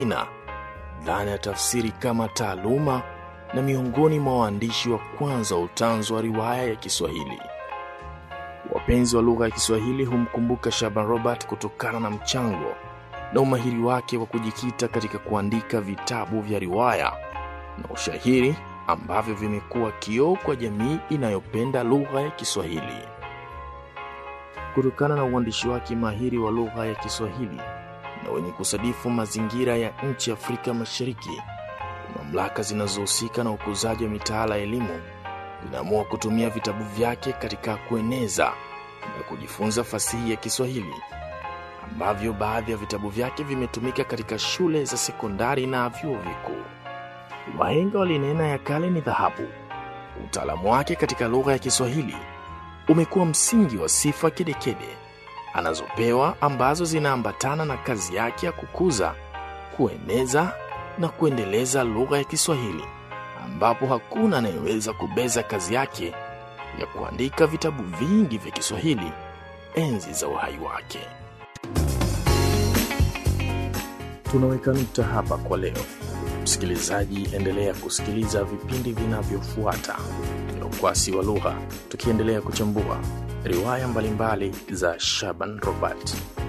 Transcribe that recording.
ina dhana ya tafsiri kama taaluma na miongoni mwa waandishi wa kwanza wa utanzu wa riwaya ya Kiswahili. Wapenzi wa lugha ya Kiswahili humkumbuka Shaban Robert kutokana na mchango na umahiri wake wa kujikita katika kuandika vitabu vya riwaya na ushairi ambavyo vimekuwa kioo kwa jamii inayopenda lugha ya Kiswahili. Kutokana na uandishi wake mahiri wa lugha ya Kiswahili na wenye kusadifu mazingira ya nchi ya Afrika Mashariki, mamlaka zinazohusika na ukuzaji wa mitaala ya elimu zinaamua kutumia vitabu vyake katika kueneza na kujifunza fasihi ya Kiswahili ambavyo baadhi ya vitabu vyake vimetumika katika shule za sekondari na vyuo vikuu. Wahenga walinena ya kale ni dhahabu. Utaalamu wake katika lugha ya Kiswahili umekuwa msingi wa sifa kedekede anazopewa ambazo zinaambatana na kazi yake ya kukuza, kueneza na kuendeleza lugha ya Kiswahili, ambapo hakuna anayeweza kubeza kazi yake ya kuandika vitabu vingi vya Kiswahili enzi za uhai wake. Tunaweka nukta hapa kwa leo. Msikilizaji, endelea kusikiliza vipindi vinavyofuata vya Ukwasi wa Lugha, tukiendelea kuchambua riwaya mbalimbali za Shaban Robert.